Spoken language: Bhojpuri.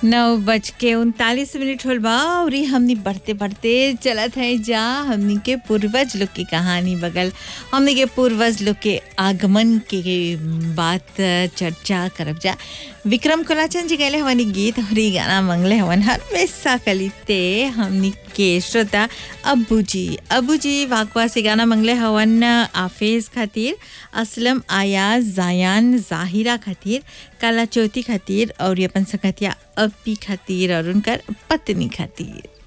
नौ बज के उनतालीस मिनट होल बा और ई हमनी बढ़ते बढ़ते चलत है जा हमनी के पूर्वज लोग की कहानी बगल हमनी के पूर्वज लोग के आगमन के बात चर्चा करब जा विक्रम कोलाचंद जी गए हमारी गीत और ई गाना मंगले हवन हर वैसा कलिते हमनी के श्रोता अब्बू जी अब्बू जी वाकवा से गाना मंगले हवन आफेज खातिर असलम आयाज जायान जाहिरा खातिर काला चौथी खातिर और ये अपन सकतिया अपी खातिर और उनकर पत्नी खातिर